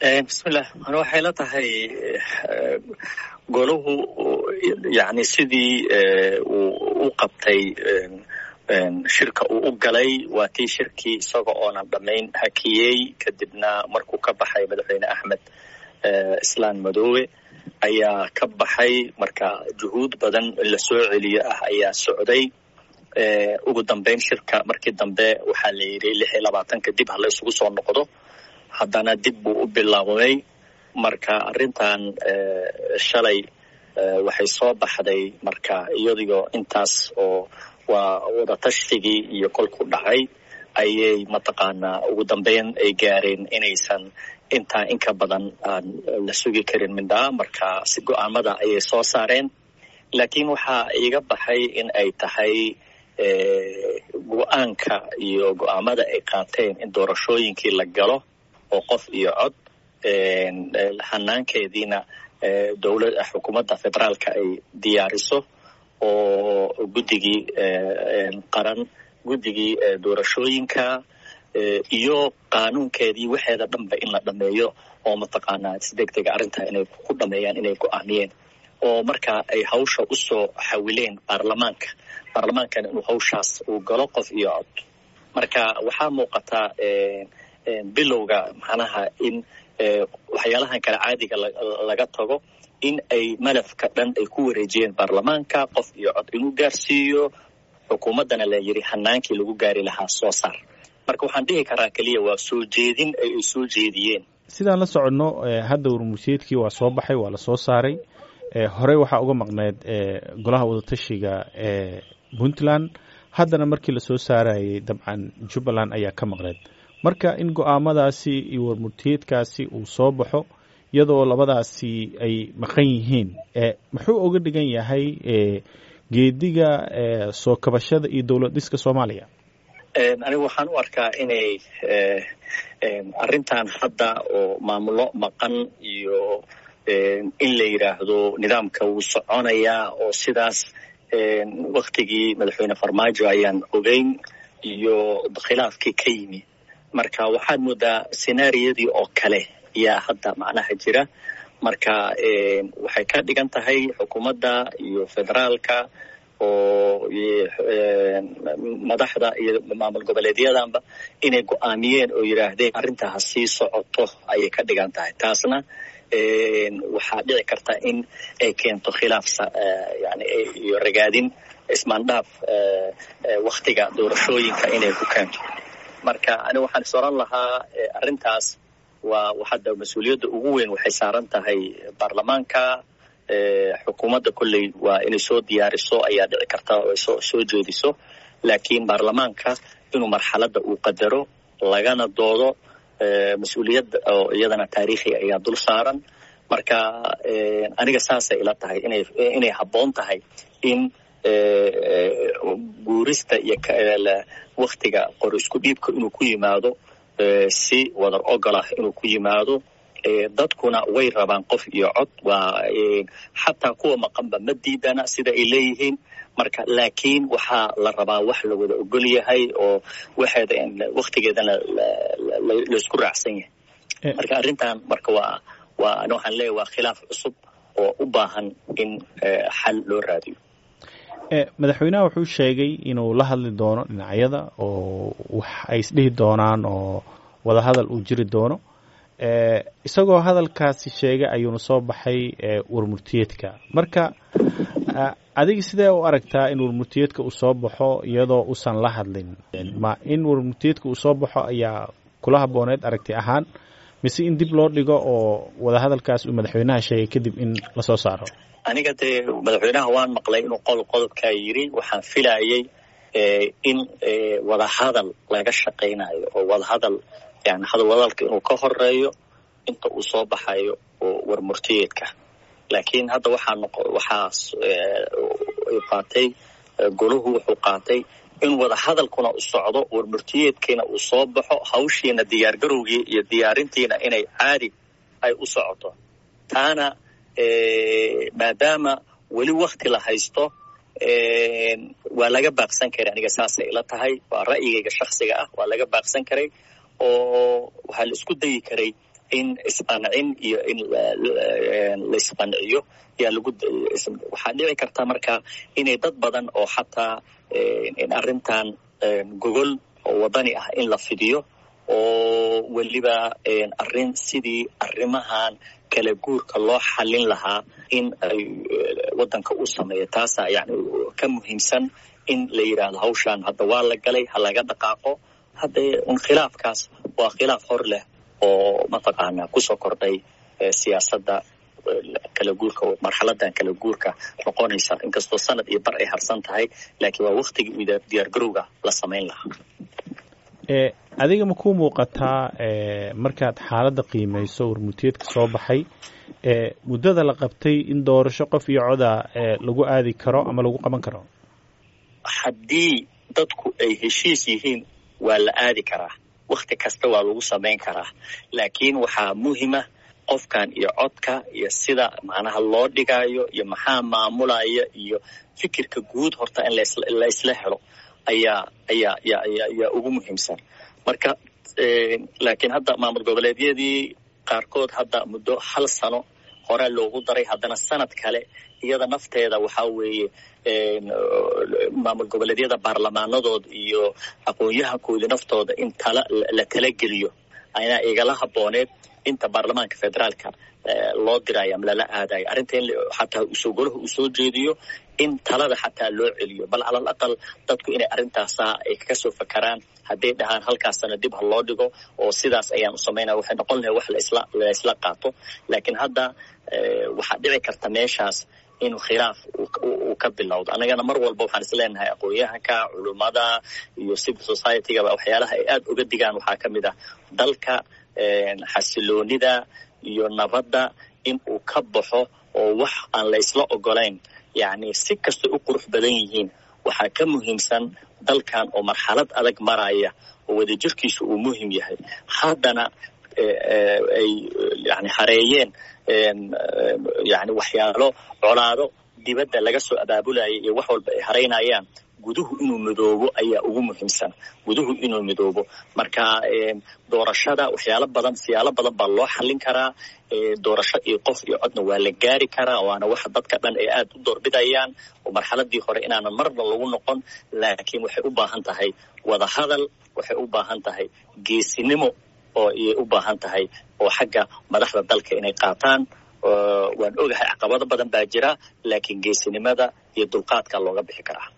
bismillah ana waxay la tahay golahu yani sidii uu u qabtay shirka uu u galay waa tii shirkii isaga oonan dhammayn hakiyey kadibna markuu ka baxay madaxweyne axmed islaan madoobe ayaa ka baxay marka juhuud badan in la soo celiyo ah ayaa socday ugu dambeyn shirka markii dambe waxaa la yidhi lix iyo labaatanka dib hala isugu soo noqdo haddana dib buu u bilaabmay marka arrintan shalay waxay soo baxday marka iyadigo intaas oo waa wadatastigii iyo kolku dhacay ayay mataqaanaa ugu dambeyn ay gaareen inaysan intaa inka badan aan la sugi karin mindhaa marka si go-aamada ayay soo saareen laakiin waxaa iiga baxay in ay tahay go-aanka iyo go-aamada ay qaateen in doorashooyinkii la galo oo qof iyo cod hanaankeediina dowlad xukuumadda federaalka ay diyaariso oo guddigii qaran guddigii doorashooyinka iyo qaanuunkeedii waxeeda dhanba in la dhameeyo oo mataqaanaa si deg dega arrintaa inay ku dhameeyaan inay go-aamiyeen oo marka ay hawsha usoo xawileen baarlamaanka baarlamaankana inuu hawshaas uu galo qof iyo cod marka waxaa muuqataa bilowga macnaha in waxyaalahan kale caadiga laga tago in ay malafka dhan ay ku wareejiyeen baarlamaanka qof iyo cod inuu gaarsiiyo xukuumaddana la yidhi hanaankii lagu gaari lahaa soo saar marka waxaan dhihi karaa keliya waa soo jeedin ay ay soo jeediyeen sidaan la soconno hadda warmursiyeedkii waa soo baxay waa la soo saaray horey waxaa uga maqneyd golaha wadatashiga ee puntland haddana markii lasoo saarayay dabcan jubbaland ayaa ka maqneyd marka in go-aamadaasi iyo warmurtiyeedkaasi uu soo baxo iyadoo labadaasi ay maqan yihiin muxuu uga dhigan yahay geediga soo kabashada iyo dowlad dhiska soomaaliya anigu waxaan u arkaa inay arrintan hadda oo maamulo maqan iyo in la yidhaahdo nidaamka wuu soconayaa oo sidaas waktigii madaxweyne farmaajo ayaan ogeyn iyo khilaafkii ka yimi marka waxaad moodaa senaariyadii oo kale ayaa hadda macnaha jira marka waxay ka dhigan tahay xukuumadda iyo federaalka oo madaxda iyo maamul goboleedyadanba inay go-aamiyeen oo yidhaahdeen arrintaa ha sii socoto ayay ka dhigan tahay taasna waxaa dhici karta in ay keento khilaaf yani iyo ragaadin ismaandhaaf waktiga doorashooyinka inay ku keento marka ani waxaan is oran lahaa arrintaas waa hadda mas-uuliyadda ugu weyn waxay saaran tahay baarlamaanka xukuumadda kolley waa inay soo diyaariso ayaa dhici karta oo ay soo soo jeediso laakiin baarlamaanka inuu marxaladda uu qadaro lagana doodo mas-uuliyadda oo iyadana taariikhi ayaa dul saaran marka aniga saasay ila tahay inay inay habboon tahay in guurista iyo waktiga qor isku dhiibka inuu ku yimaado si wadar ogol ah inuu ku yimaado dadkuna way rabaan qof iyo cod waa xataa kuwa maqanba ma diidana sida ay leeyihiin marka laakiin waxaa la rabaa wax la wada ogol yahay oo waxeeda waktigeedana laysku raacsan yahay marka arrintan marka waa waa ani waxaan leeyahy waa khilaaf cusub oo u baahan in xal loo raadiyo madaxweynaha wuxuu sheegay inuu la hadli doono dhinacyada oo wax ay isdhihi doonaan oo wadahadal uu jiri doono isagoo hadalkaasi sheegay ayuuna soo baxay warmurtiyeedka marka adiga sidee u aragtaa in warmurtiyeedka uu soo baxo iyadoo uusan la hadlin ma in warmurtiyeedka uu soo baxo ayaa kula habooneed aragti ahaan mise in dib loo dhigo oo wadahadalkaas uu madaxweynaha sheegay kadib in lasoo saaro aniga dee madaxweynaha waan maqlay inuu qol qodobkaa yidhi waxaan filayay in wadahadal laga shaqaynayo oo wadahadal yani hadalwadalka inuu ka horeeyo inta uu soo baxayo oo warmurtiyeedka laakiin hadda waxaa noqo waxaas qaatay golahu wuxuu qaatay in wadahadalkuna u socdo warmurtiyeedkiina uu soo baxo hawshiina diyaargarowgii iyo diyaarintiina inay caadi ay u socoto taana maadaama weli wakti la haysto waa laga baaqsan karay aniga saasay ila tahay waa ra'yigayga shaksiga ah waa laga baaqsan karay oo waxaa la isku dayi karay in isqancin iyo in laisqanciyo yaa lagu waxaa dhici karta marka inay dad badan oo xataa arrintan gogol oo wadani ah in la fidiyo oo weliba arrin sidii arrimahan kala guurka loo xallin lahaa in ay waddanka u sameeyo taasaa yani ka muhiimsan in la yidhaahdo hawshaan hadda waa la galay ha laga dhaqaaqo haddee un khilaafkaas waa khilaaf hor leh oo mataqaanaa kusoo kordhay siyaasadda kala guurka marxaladan kala guurka noqonaysa inkastoo sanad iyo bar ay harsan tahay laakiin waa waktigii diyaargarowga la samayn lahaa adiga ma ku muuqataa markaad xaaladda qiimayso warmutiyeedka soo baxay muddada la qabtay in doorasho qof iyo coda lagu aadi karo ama lagu qaban karo haddii dadku ay heshiis yihiin waa la aadi karaa wakti kasta waa lagu samayn karaa laakiin waxaa muhima qofkan iyo codka iyo sida macnaha loo dhigaayo iyo maxaa maamulaya iyo fikirka guud horta in la isla helo ayaa ayaa ayaa ugu muhiimsan marka laakiin hadda maamul goboleedyadii qaarkood hadda muddo hal sano horaa loogu daray haddana sanad kale iyada nafteeda waxaa weeye maamul goboleedyada baarlamaanadood iyo aqoon-yahankoodii naftooda in tala la talageliyo ayaa igala habooneed inta baarlamaanka federaalka loo dirayo ama lala aadayo arrinta in xataa usoo golaha uu soo jeediyo in talada xataa loo celiyo bal calal aqal dadku inay arrintaasa ay kasoo fakaraan hadday dhahaan halkaasana dib ha loo dhigo oo sidaas ayaan u samaynaya waxay noqon lahay wax laisla laisla qaato laakiin hadda waxaa dhici karta meeshaas inuu khilaaf uu ka bilowdo annagana mar walba waxaan is leenahay aqoon-yahanka culummada iyo civil society-gaba waxyaalaha ay aada uga digaan waxaa ka mid ah dalka xasiloonida iyo nabadda in uu ka baxo oo wax aan la isla ogolayn yacni si kastay u qurux badan yihiin waxaa ka muhiimsan dalkan oo marxalad adag maraya oo wadajirkiisu uu muhim yahay haddana ay yani hareeyeen yani waxyaalo colaado dibadda laga soo abaabulaya iyo wax walba ay haraynayaan guduhu inuu midoobo ayaa ugu muhiimsan guduhu inuu midoobo marka doorashada waxyaalo badan siyaalo badan baa loo xallin karaa doorasho iyo qof iyo codna waa la gaari karaa waana waxa dadka dhan ay aada u doorbidayaan oo marxaladii hore inaanan marna lagu noqon laakiin waxay u baahan tahay wada hadal waxay u baahan tahay geesinimo oo iyay u baahan tahay oo xagga madaxda dalka inay qaataan waan ogahay caqabado badan baa jira laakiin geesinimada iyo dulqaadka looga bixi karaa